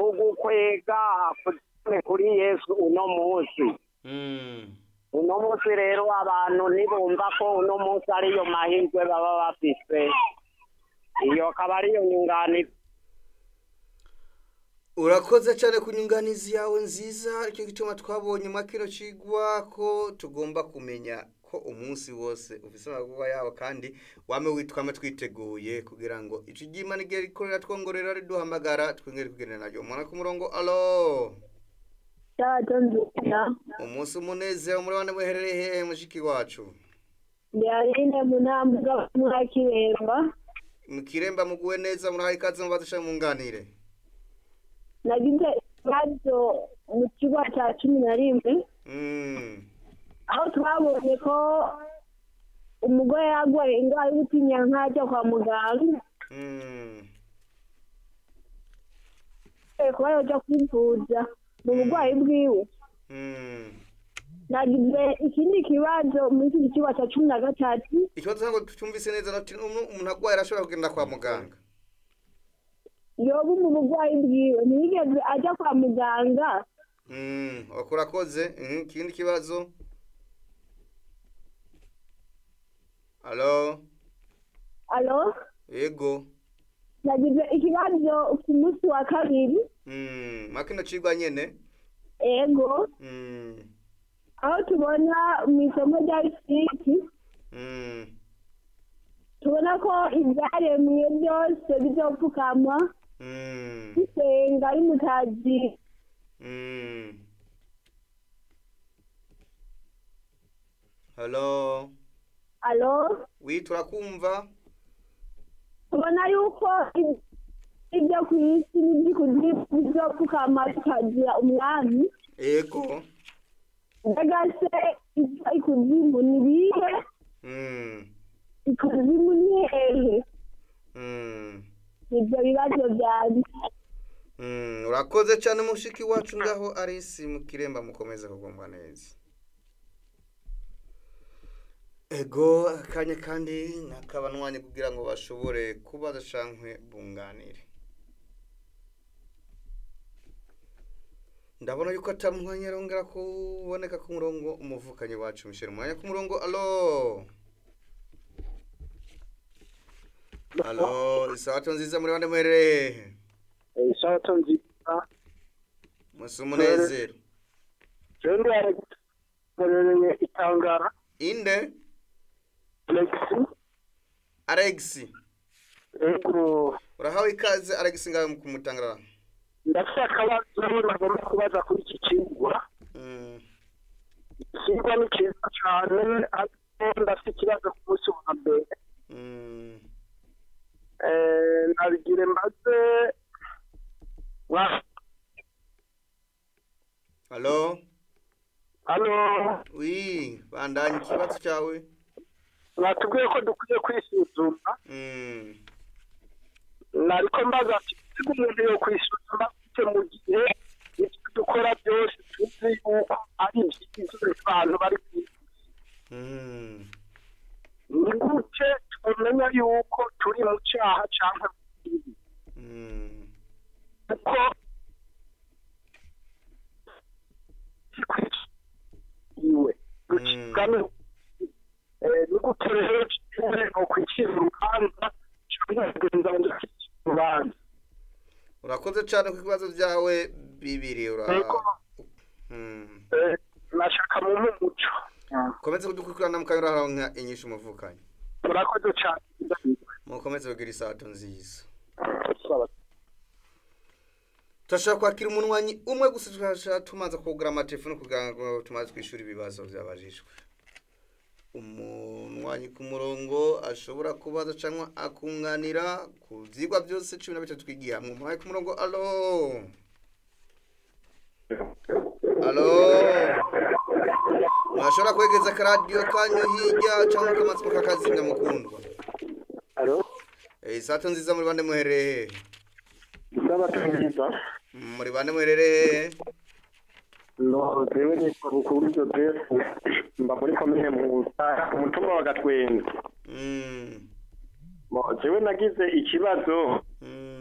kugukwega kujane kuri yesu uno munsi Mm. uno munsi rero abantu nibumva ko uno munsi ariyo mahirwe baba bafise iyo akaba ariyo nyunganiro urakoze cyane ku nyunganizi yawe nziza icyo gituma twabonye muri kino kigwa ko tugomba kumenya ko umunsi wose ufite amagurwa yawo kandi wame witwame twiteguye kugira ngo icyo ry'imana igihe rikorera twongorera riduhamagara twongere kugendera naryo umuntu ku murongo alo Sato nzina umunsi umunezero muri bane muherereye hehe mushiki wacu Ndialine munambuga mwakiremba mu kiremba muguwe neza murahaye ikaze mubadusha munganire nagize ikibazo mu kigo cya cumi na rimwe Mm. aho twabonye ko umugore yarwaye indwara y'ubutinyanka ajya kwa muganga Mm. kuba yajya kwivuza mu burwayi bwiwe Mm. nagize ikindi kibazo muri iki kigo cya cumi na gatatu ikibazo ntabwo cyumvise neza nati umu- umuntu arwaye arashobora kugenda kwa muganga yoba mu burwayi bwiwe ntiyigeze ajya kwa muganga Mm, urakoze Mhm, ikindi kibazo alo alo yego nagize ikibazo ku munsi wa kabiri Mm, makino cigwa nyene ego Mm, aho tubona mu isomo rya fisiki mm, tubona ko ibyaremwe byose bizopfukamwa mm, bisenga ari mutazi mm. halo alo wi turakumva tubona yuko i- ibyo ku isi n'iby'ikuzimu bizopfukama bikagira umwami yego mbega se ibyo ikuzimu ni bihe Mm, ikuzimu ni hehe mm. ibyo bibazo byanjye Mm, urakoze cyane mushiki wacu ngaho arisi mu kiremba mukomeze kugomba neza ego akanya kandi nakabanwanye kugira ngo bashobore kubaza cankwe bunganire ndabona yuko atamwanya arongera kuboneka ku murongo umuvukanyi wacu mishira umwanya ku murongo alo alo isabato nziza muri bande muherereye isato nziza musi umunezero jewe ndwarereye itangara inde lexi alex ego urahawe ikaze alex ngawe kumutangarara ndafite akabazo nagomba kubaza kuri iki kigwa Mm, ikigwa ni cyiza cyane ariko ndafite ikibazo ku munsi wa mbere mm. Eh, nabigire mbaze wa halo hano wi bandanye ikibazo cyawe batubwiye ko dukwiye kwisuzuma Mm, nariko mbaza ati ese umuntu yo kwisuzuma gute mu gihe ibyo dukora byose tuzi yuko ari ibyiza abantu bari ku isi mm. ni gute tumenya yuko turi mu cyaha cyangwa mu kibi Mm, kuko iwe rucibwamo ni gute rero tuwe no kwicira urubanza cyangwa kugenza ngo dukicire urubanza urakoze cyane ku bibazo byawe bibiri ura Yego. Mm. Eh, nashaka mu muco komeze kudukurikirana mukanyura inyishu umuvukanyi murakoze cyane mukomeze kugira isato nziza turashaka kwakira umunwanyi umwe gusa turashaka tumaze kugura amatelefone kugira ngo tumaze kwishyura ibibazo byabajijwe umunwanyi ku murongo ashobora kubaza cyangwa akunganira ku byigwa byose cumi na bitatu twigiye hamwe umunwanyi ku murongo alo alo mwashobora kwegeza akaradiyo kanyu hirya cyangwa mukamatsi mukakazimya mukundwa alo Eh, isato nziza muri bande muherereye isabato nziza muri bande muherereye no jewe nitwa bukuru joseph mba muri komine musa ku mutumba wa gatwenzi Mm, Mo, jewe nagize ikibazo mm,